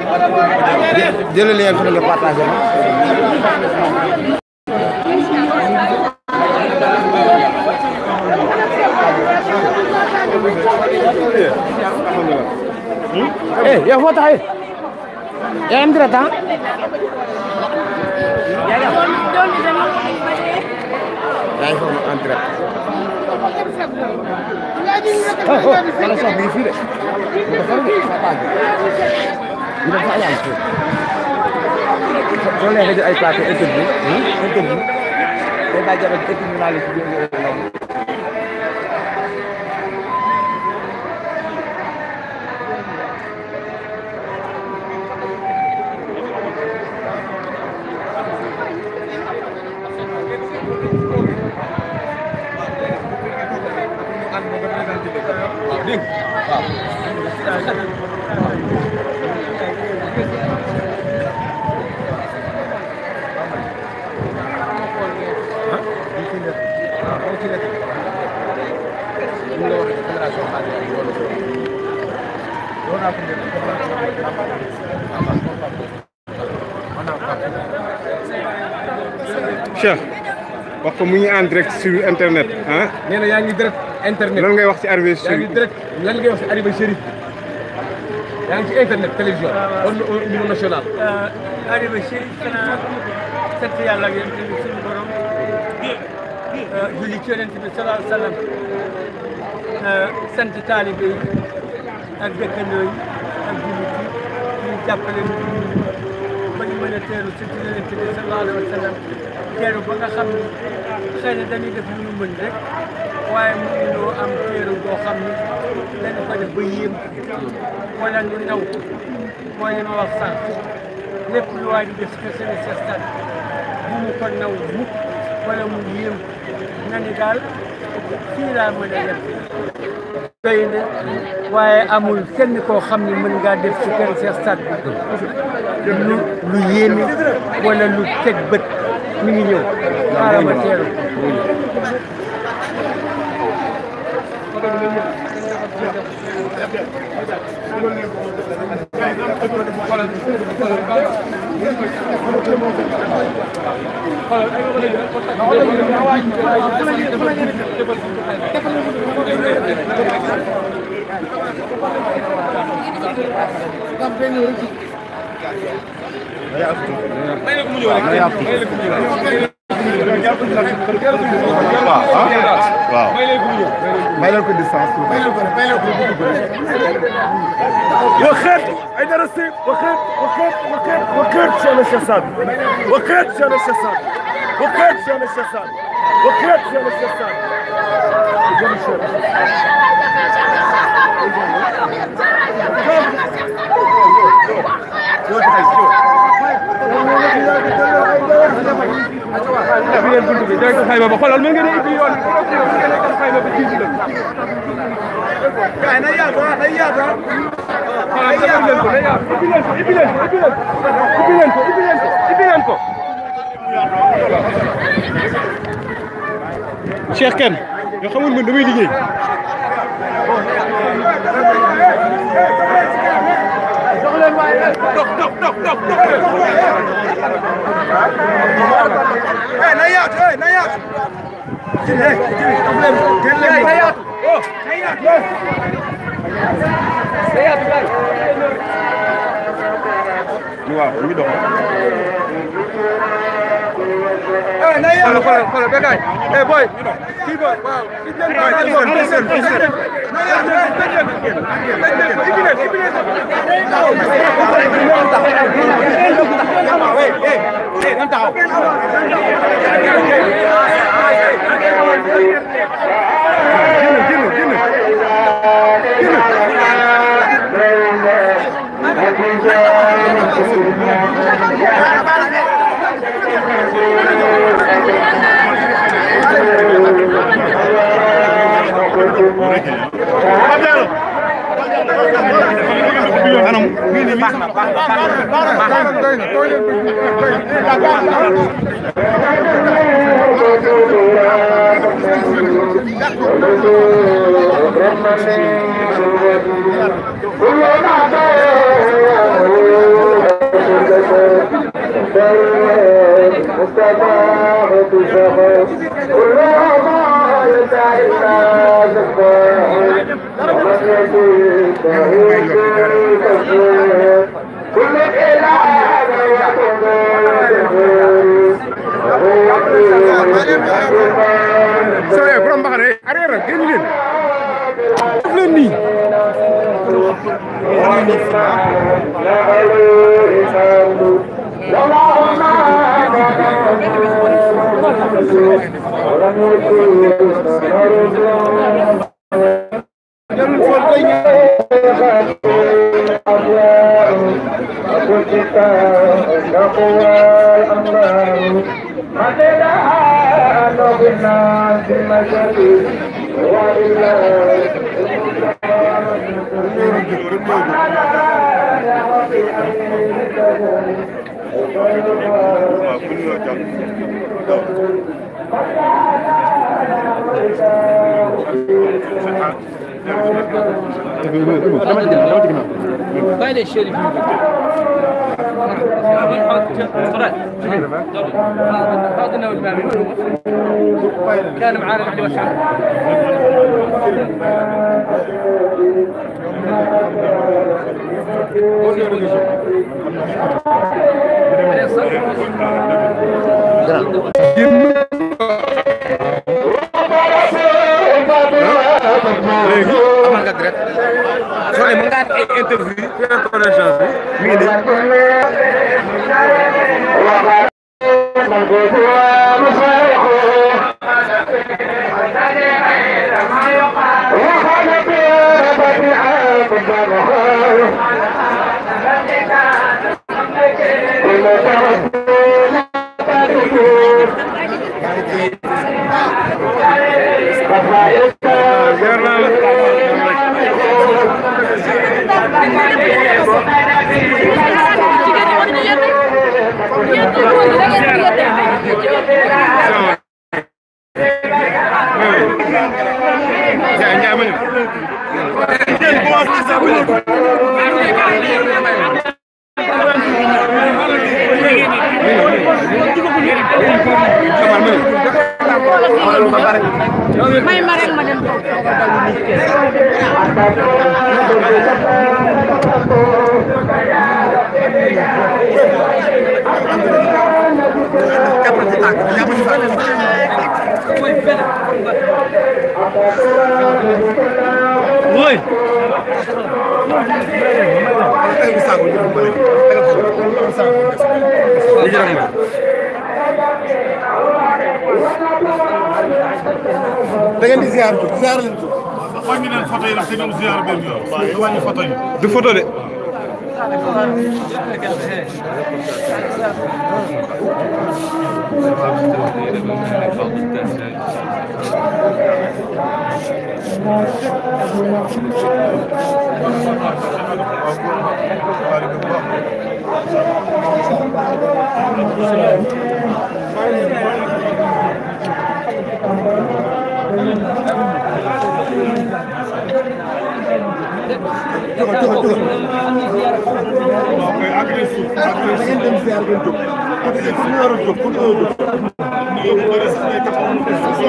jëlal lien bi nga partagé ma. eh yow foo taxawee. yaa ngi am direct ah. yaa ngi foofu en direct. oh oh wala sax bii fii de. bu ko faru de sa page bi. ñu def fa ayaan fii. soo neexee jël ay plateau interview. interview. tey baa jabat interview naa la ci biir Cheikh wax ko mu ngi en direct sur internet ah nee na yaa ngi direct internet lan ngay wax ci arrivé yaa ngi direct lan ngay wax ci arrivé Chérif yaa ngi ci internet télévision au au niveau national. arrivé Chérif xanaa sant yàlla ak yéen tamit suñu borom julli ci yonent bi salaahu salaam sant taalibe yi ak dëkkandoo yi ak jullit yi ñu jàppale ñu ba ñu mën a teeru ci yonent bi salaahu alayhi wa sallam teeru ba nga xam ni xëy na dañuy def lu ñu mën rek waaye mënuñoo am teeru boo xam ni dañu ko def ba yéem wala ñu naw ko mooy li ma wax sànq lépp lu waay di def ci seen stade bu mu ko naw mukk wala mu yéem na ni daal fii laa mën a yem doy na waaye amul kenn koo xam ni mën ngaa def ci kër Cheikh stade bi lu lu yéeme wala lu teg bët mi ngi ñëw xaaral ma teeru waaw may leen ko distance. وخيت عندنا السيف وخيت وخيت وخيت وخيت شان الشساد وخيت شان الشساد وخيت شان الشساد وخيت شان الشساد bi ngeen buntu bi direct xayma ba xoolal mën ngeen a ubbi yoon bi mën ngeen a def xayma ba jiitu la. كاين يا هذا يا هذا xoolal defal leen ko day yaatu ubbi leen ko ubbi leen ko ubbi leen ko ubbi leen ko ubbi leen ko ubbi leen ko. Cheikh Kane nga xamul man damay liggéey نيات اي نيات نيات waaw ñu ngi dox xoolal xoolal xoolal béykat yi eh boy kii boy waaw kii leen ko kii boy kii leen ko kii leen ko kii leen ko ubbi leen ko Thank you. sooyee borom mbaxane arrière la génn leen def leen nii bàyyi leen chérif yi هذا نوع المعلومات كان معانا بعد ما كان léegi amal nga direct soo mën nga ay interview connaissance bi mi ngi nii ziar naa la Njaay Njaay ma ñëw may ma rek ma dem da ngeen di ziar ziar leen wàññi leen photo yi rek te ñëw ziar benn yoon nga wàññi photo yi du photo de koy agré suuf agré da ngeen dem ziar ngeen jóg côté fu ñu war a jóg fu ñu war a jóg ñu yóbbu bëri sax day taxaw mu def suuf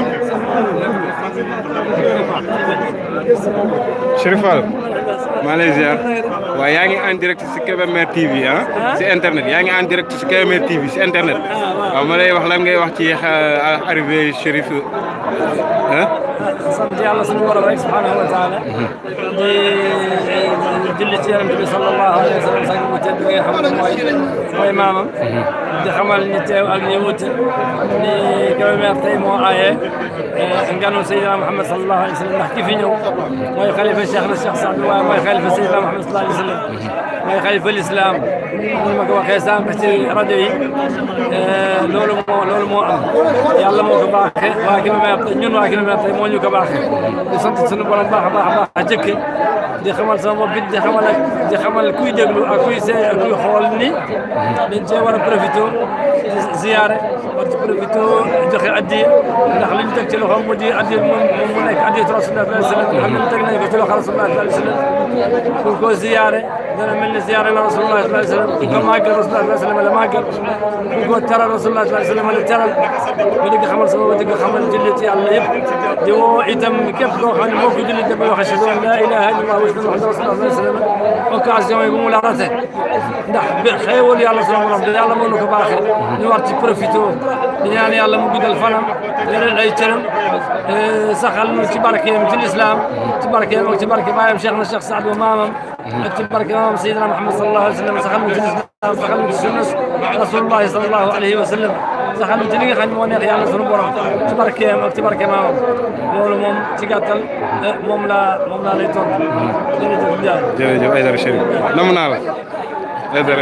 Chérif Fall maa lay ziar waaye yaa ngi en direct si Kébémer TV ah si internet yaa ngi en direct si Kébémer TV si internet waaw ma lay wax lan ngay wax ci xa- arrivé Chérif ah sant yàlla suñu borom rek subhanahu wa taala di julli ci yonent bi sallallahu alayhi wa sallam sang bu tedd bi nga xam ne mooy mooy maamam di xamal ñi teew ak ñi wut ni Kébémer tey moo aaye nganu Seydina Muhammad sallallahu alayhi wa sallam ndax ki fi ñëw mooy xalifa Cheikh na Cheikh Saad waaye mooy xalifa Seydina Muhammad sallallahu alayhi wa sallam mooy xalifa l'islam ni ma ko waxee sànq ci rajo yi loolu moo loolu moo am yàlla moo ko baaxee waa Kébémer tey ñun waa Kébémer tey moo ñu ñu ko baaxee di sant suñu borom baax a baax a baax a jëkke di xamal sama bopp it di xamal ak di xamal kuy déglu ak kuy see ak kuy xool ni dañ cee war a profité di ziyaare war ci profité joxe addi ndax li ñu teg ci loxo mu di addi moom mu nekk addi rasulullah sallallahu alayhi wa sallam xam ne teg nañ ko ci loxo rasulullah sallallahu alayhi wa sallam pour ko ziyaare dana mel ni ziyaare la rasulullah sallallahu alayhi wa sallam pour ko màggal rasulullah sallallahu alayhi wa sallam la màggal pour ko teral rasulullah sallallahu alayhi wa sallam la teral ba di nga xamal sama bopp di nga xamal jullit yàlla yëpp di woo itam képp koo xam ne moo ko jullit dafay wax ashhadu an la ilaha illallah wa ashhadu anna rasulullah sallallahu alayhi wa sallam occasion yi bu mu la rate ndax bi xéewal yàlla sunu borom da yàlla mënu ko baaxee ñu war ci profité di ñaan yàlla mu guddal fanam yeneen ay cëram saxal nu ci barkeem ci lislaam ci barkeem ak ci barke baayam Cheikh na Cheikh Saad Ba maamam ak ci barke maamam Seydina Muhammad sallallahu alayhi wa sallam saxal nu ci lislaam saxal nu ci sunna rasulullahi sallallahu alayhi wa sallam saxal nu ci li nga xam ne moo neex yàlla sunu borom ci barkeem ak ci barke maamam loolu moom ci gàttal moom laa moom laa lay tontu jërëjëf Ndiaye jërëjëf Aïdara Chérif namm naa la Aïdara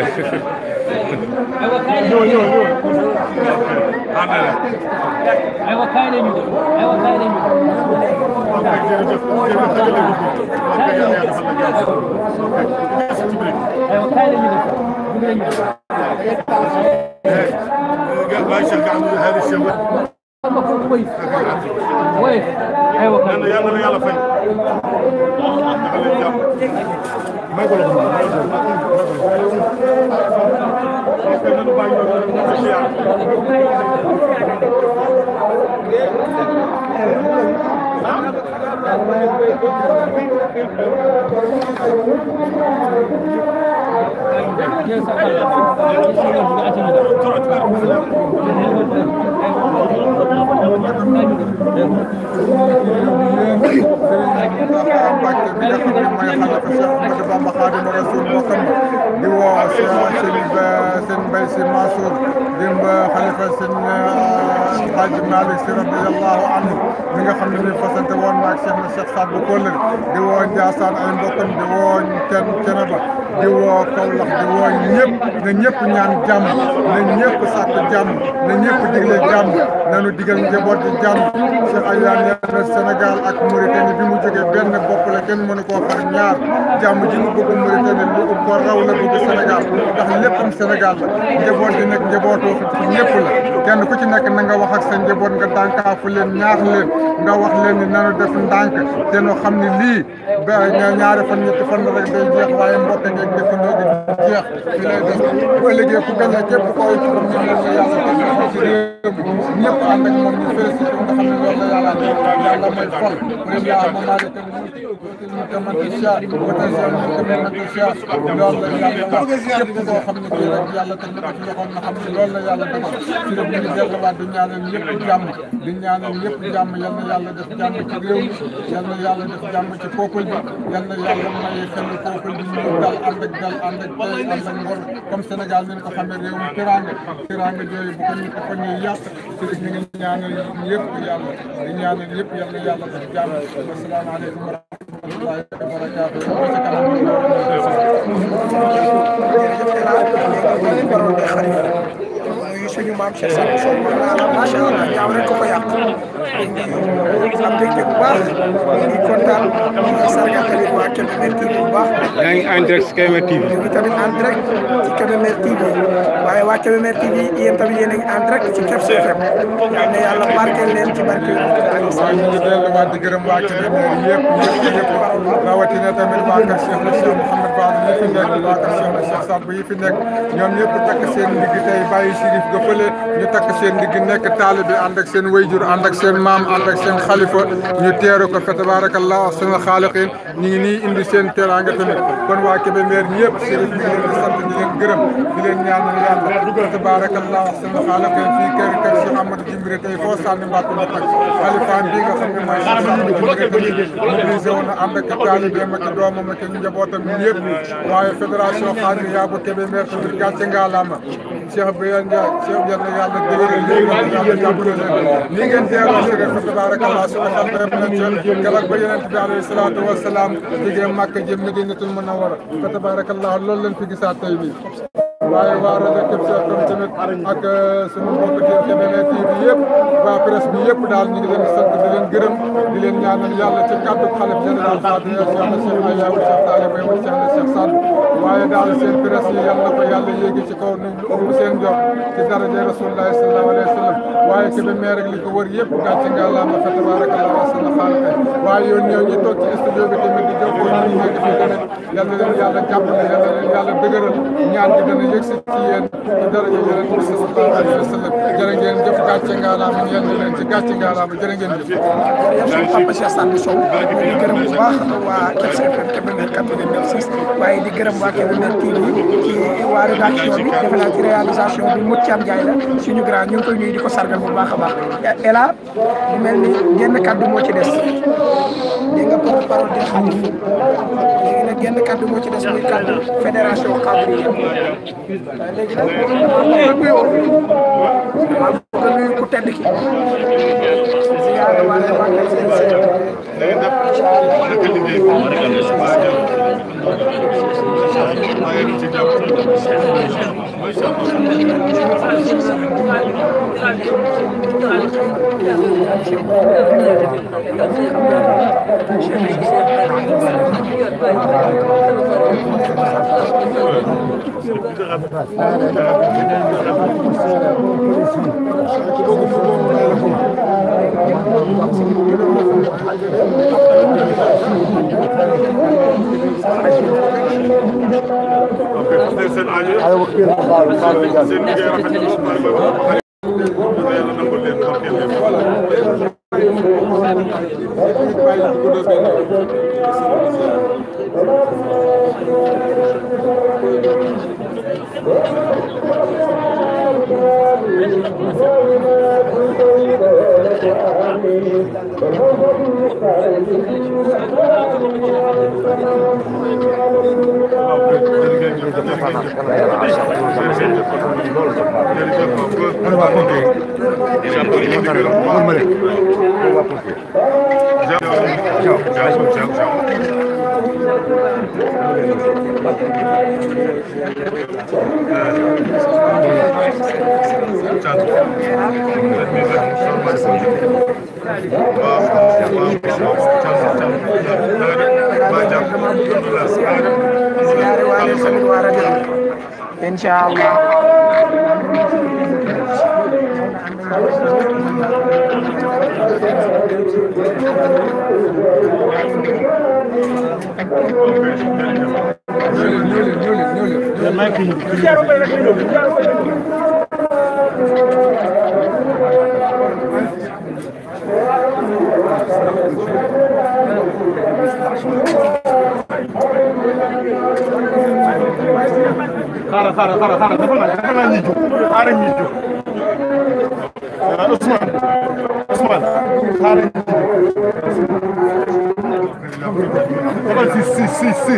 aywa kaay leen ñu aywa kaay leen aywa kaay leen ñu باي شيخ عمرو هذا الشيء وين aywa kaay يلا يلا يلا فين ما يقول Mbàkke bi nga xam ne mooy xalifa Cheikh Ahmadou Bamba Khadimu Rasul bokkam di woo sëñ sëñ Mbay Si Mansour di xalifa sëñ Hadji Malick Si radiyallahu anhu mi nga xam ne ni fasante woon naag Cheikh na Cheikh Saad bu Kóllëre di woo Njaasaan ay mbokkam di woo Cen Ceneba di woo Kawlax di woo ñëpp na ñëpp ñaan jàmm na ñëpp sàkk jàmm na ñëpp digle jàmm nanu digal njaboot di jàmm Cheikh Ayane nee na Sénégal ak Mauritanie bi mu jógee benn bopp la kenn mënu koo xar ñaar jàmm ji mu bëgg Mauritanie lu ko raw la bëgg Sénégal ndax léppam Sénégal la njaboot gi nag njabootu ñëpp la kenn ku ci nekk na nga wax ak sa njaboot nga dànkaafu leen ñaax leen nga wax leen ni nanu def ndànk te nu xam ne lii ba ñaari fan ñetti fan rek day jeex waaye mbokk ngeeg dëkkandoo gi jeex fi lay des bu ëllëgee ku gañe képp ko ci comme ñoom la yàlla def ci réew mi ñëpp ànd ak moom ñu félicité nga xam ne loolu la yàlla yàlla mooy fol mu yaa ma maa de ñu tamante sia wata sia ñu tamante sia loolu la yàlla wax képp koo xam ne kii rek yàlla teg na ko ci loxoom na xam ne loolu la yàlla dogal ci la ñu delluwaat di ñaanal ñëpp jàmm di ñaanal ñëpp jàmm yal na yàlla def jàmm ci réew mi yal na yàlla def jàmm ci peuple bi yal na yàlla may xel peuple bi ñu dal ànd ak dal ànd ak tey ànd ak ngor comme Sénégal nañ ko xamee réew mi teraanga teraanga jooyu bu ko nit ko fa ñuy yàq ci rek ñu ngi ñaanal yëpp yàlla di ñaanal yëpp yal na yàlla def jàmm asalaamaaleykum wa rahmatullahi wa barakaatu ba ca kanam muy suñu maam Cheikh Sadou Sow macha allah ñaaw rek ko ko yàq am mbégte bu baax di kontaan di sargal tamit waa Kébémer TV bu baax yaa ngi en direct ci Kébémer TV ñu ngi tamit en direct ci Kébémer TV waaye waa Kébémer TV yéen tamit yéen a ngi en direct ci Kebs FM yal na yàlla barkeel leen ci barke waaw ñu ngi delluwaat di gërëm waa Kébémer yëpp yëpp yëpp rawatina tamit waa kër Cheikh na Cheikh Mouhamed Ba yi fi nekk waa kër Cheikh na Cheikh Saad bu yi fi nekk ñoom ñëpp takk seen ndigg tey bàyyi Chérif ga fële ñu takk seen ndigg nekk taalibe ànd ak seen wayjur ànd ak seen maam ànd ak seen xalifa ñu teeru ko fa tabarakallah seen xaaliqin ñu ngi nii indi seen teraanga tamit kon waa Kébémer ñëpp Chérif ñu ngi leen di sant di leen gërëm di leen ñaanal yàlla fa tabarakallah seen xaaliqin fii kër kër Cheikh Amadou Jimbiri tey foo sànni mbàkk mu tag xalifaam bi nga xam ne mooy Cheikh Amadou Jimbiri tamit mobilisé woon na ànd ak taalibeem ak doomam ak njabootam yëpp waaye fédération Xaadir yaa bu Kébémer tamit gàcce ngaalaama Cheikh Biya Ndiaye Cheikh yal na yàlla dëgëral leen yàlla jàppale leen ni ngeen teeroo si rek fa tabarakallah su ko xam ne na ca keroog ba yonent bi alayhi salaatu wa salaam jógee Màkka jëm Madinatul Munawwara fa tabarakallah loolu leen fi gisaat tey nii waaye waa rajo Kër Cheikh tamit ak sunu mbokk Kébémer TV yëpp waa presse bi yëpp daal ñu ngi leen di sant di leen gërëm di leen ñaanal yàlla ci kàddu xalif général Fatou Cheikh na Cheikh Ayaw Cheikh Talib Bay wala Cheikh na Cheikh Sall waaye daal seen presse yi yàlla na ko yàlla yéegi ci kaw nu ëpp seen jox ci daraja Rasulullah sallallahu alayhi wa sallam waaye Kébémer ak li ko wër yëpp gàcce nga la ma fa tabarakallah wa sallam xaalate waaye yoon ñëw ñu toog ci studio bi tamit di jokkoo ñu ngi nekk fi tamit yal na leen yàlla jàppale yal na leen yàlla dëgëral ñaan gi dana yëg si ci yéen ci daraja yonent bi sallallahu alayhi wa sallam jërë ngeen jëf gàcce nga la ma yal na leen ci gàcce nga la ma jërë ngeen jëf jërëjëf Papa Cheikh Sane Sow di gërëm bu baax waa Kër FM Kébémer 89.6 waaye di gërëm waa Kébémer TV ci waa rédaction bi defe naa ci réalisation bi Mout Thiam Ndiaye la suñu grand ñu ngi koy nuyu di ko sargal bu baax a baax Ela mu mel ni genn kaddu moo ci des dégg nga porte parole di xalif léegi nag genn kaddu moo ci des muy kaddu fédération Xaadiriya léegi nag damaa bëgg a nuyoo damaa bëgg a nuyu ku tedd ki ziyaare wala waa Kër seen seen seen aajo seen liggéey rafet na lool bari bari yàlla nangul leen barkeel leen ziyaare waale tamit waa rajo bi incha allah xaaral xaaral xaaral xaaral dafa naa dafa naa ñuy jóg xaaral ñuy jóg Ousmane Ousmane xaaral ñuy jóg dafa si si si si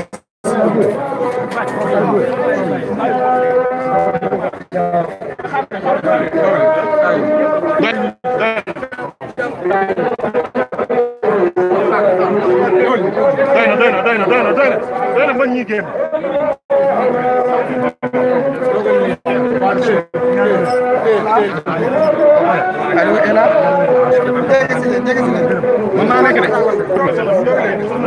doy na doy na doy na doy na doy na doy na man ñi génn allo Ela jege si leen jege si leen mën naa nekk de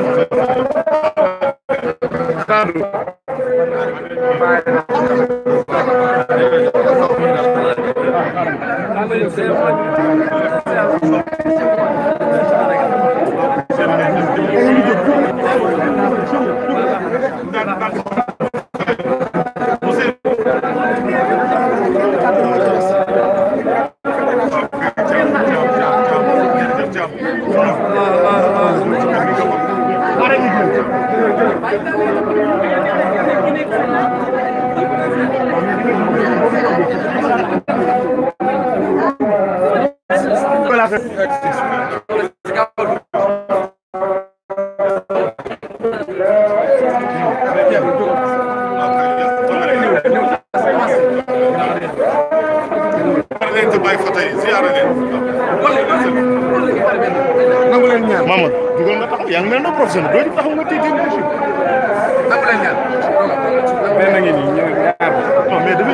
Mamadou dugal nga taxaw yaa ngi mel ne professionnel doo di taxaw nga téye téye nga benn ngi nii ñëw ñaar non mais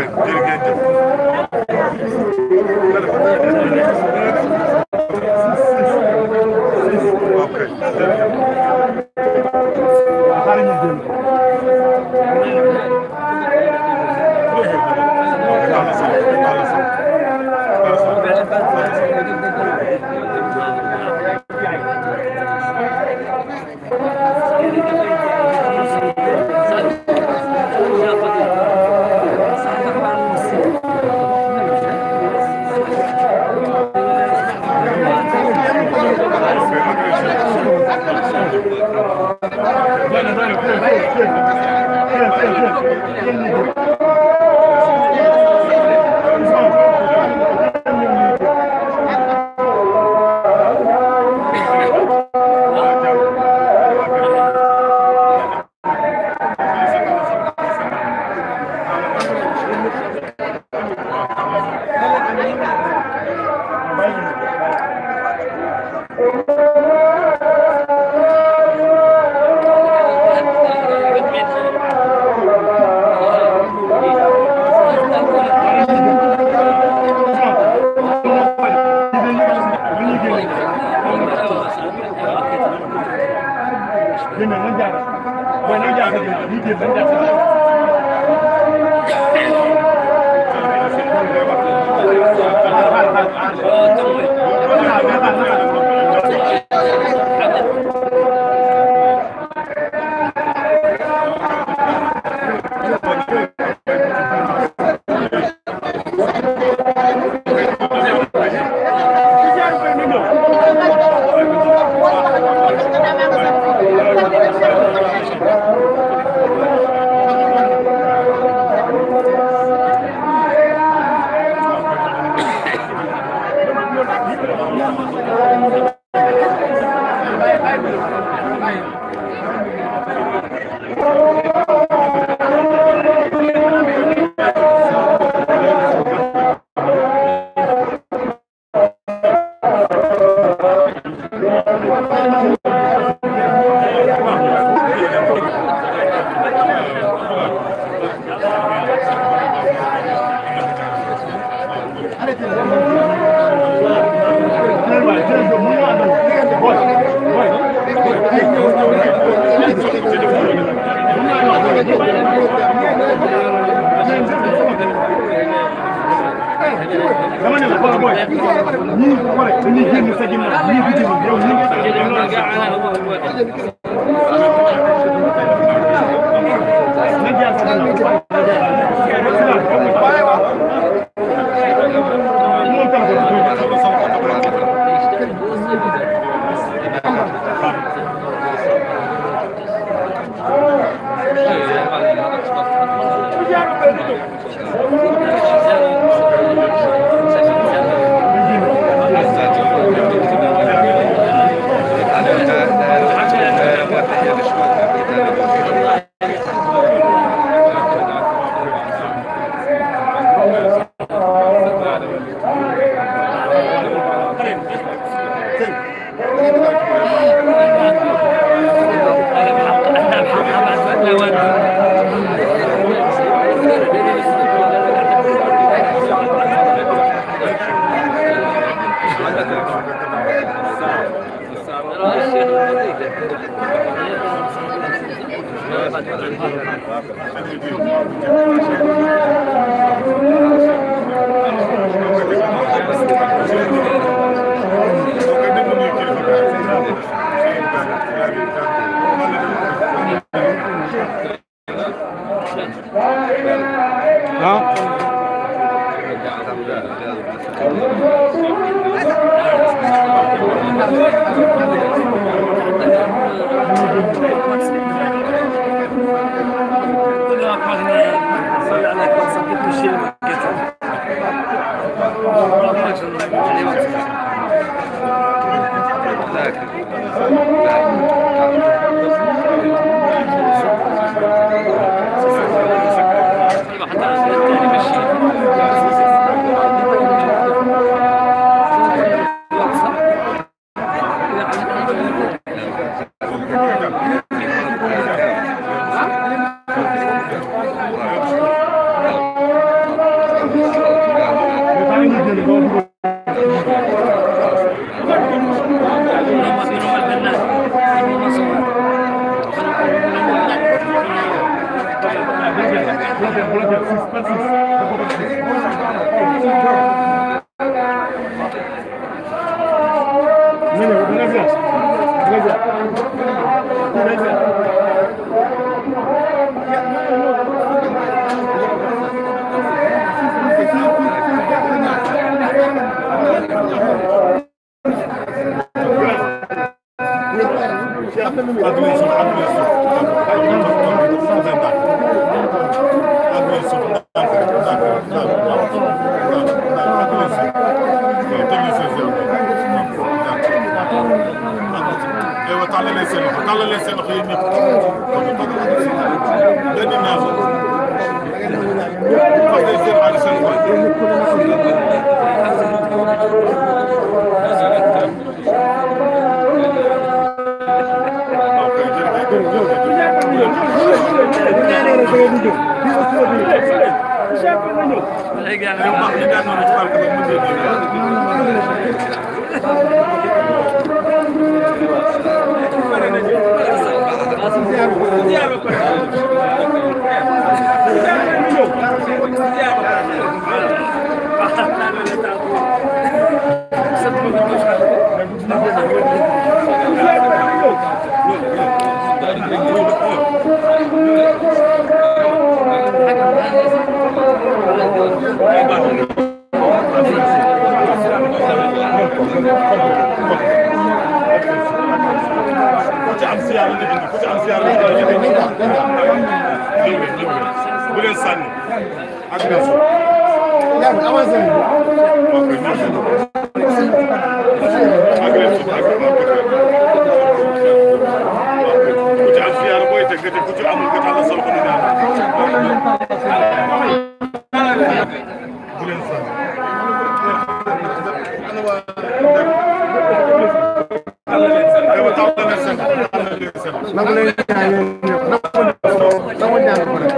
jërë ngeen jëf. ok jërëjëf. dama ne la booy booy ñii xoole dañuy génn sa ginnaaw ñii bitim yow ñii ngi sa na jaar sa ginnaaw moom téléphone tàllalee seen loxo tàllalee seen loxo yéen ñëpp ngeen di ñaan fas day seen aadi seen waay ku ci am siyaar la indi ku ci am siyaar la indi bu leen sànni ak merci ok merci ak leen suuf ak ku ci am siyaar booy teg nga teg ku ci amul nga tàllal sa loxo ñu ñaan bu leen sànni aywa tàllal leen seen tàllal leen seen nangu leen ñaan yéen ñëpp nangu ñaan ko rek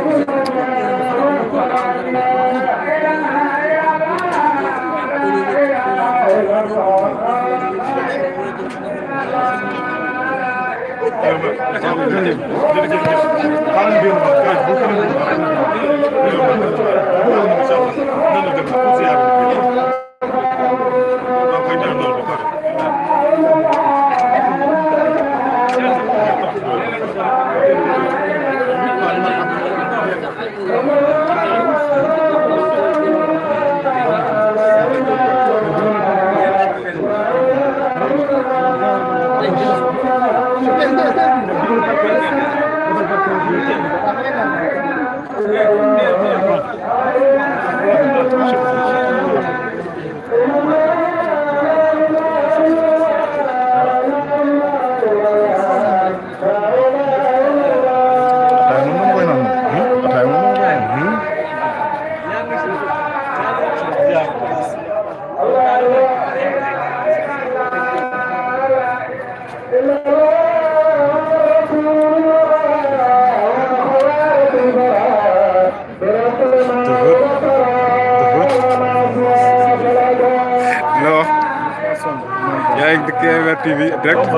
non yaa ngi KMR TV direct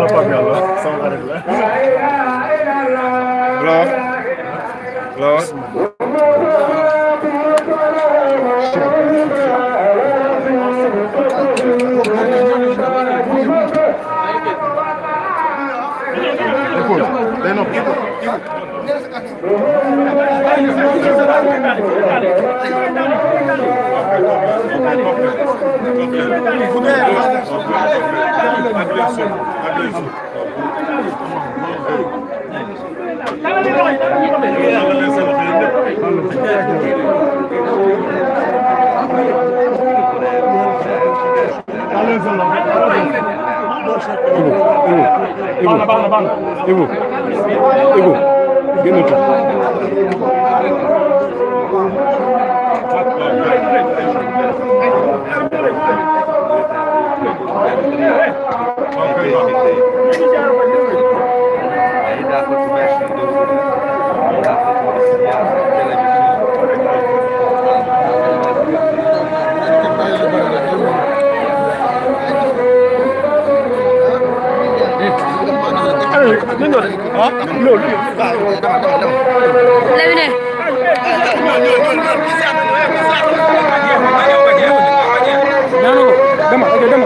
loo loo Ibu Ibu génn tuuti Lamine dama ok dama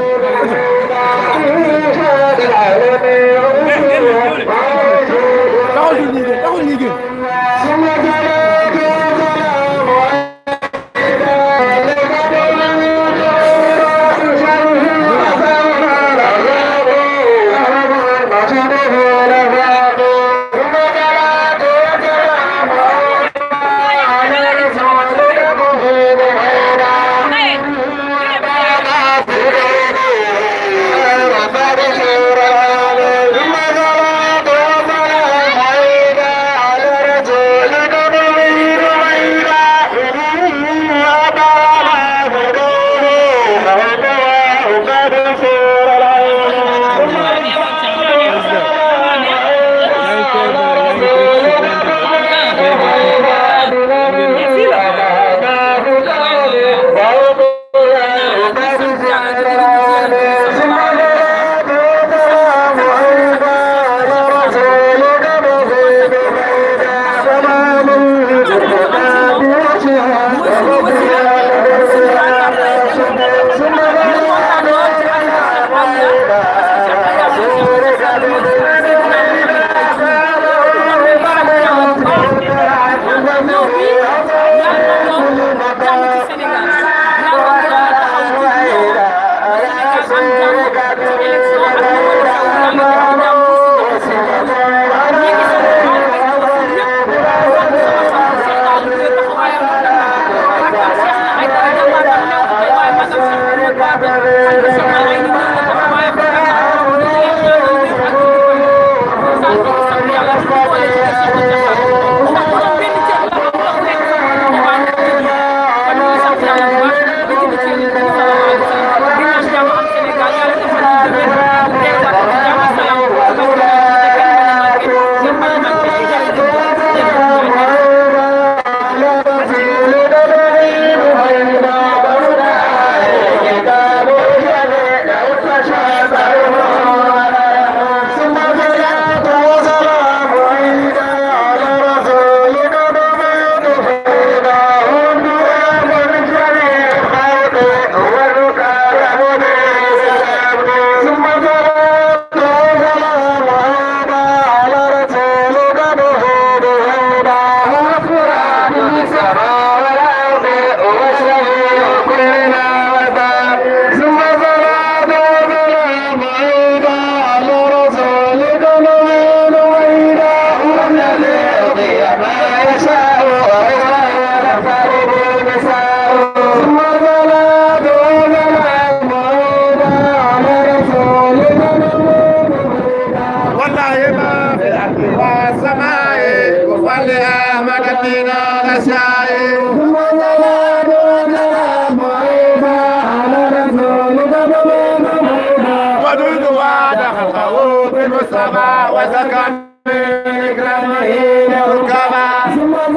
taxawal ñu ñii taxawal ñii gën Thank you. والله ما في الأرض والسماء وفل أحمد فينا نشاء ودود وعد خلقه بالمصطفى وسكن بإكرامه ركبا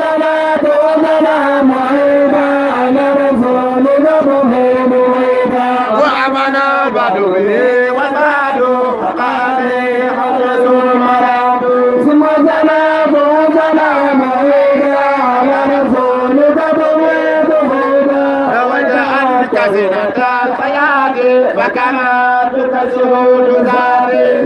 وأمنا بدوه والبعد فقال حدث المرام ثم سلام وسلام على رسولك وجعلت زينة الحياة فكما تكسر ذلك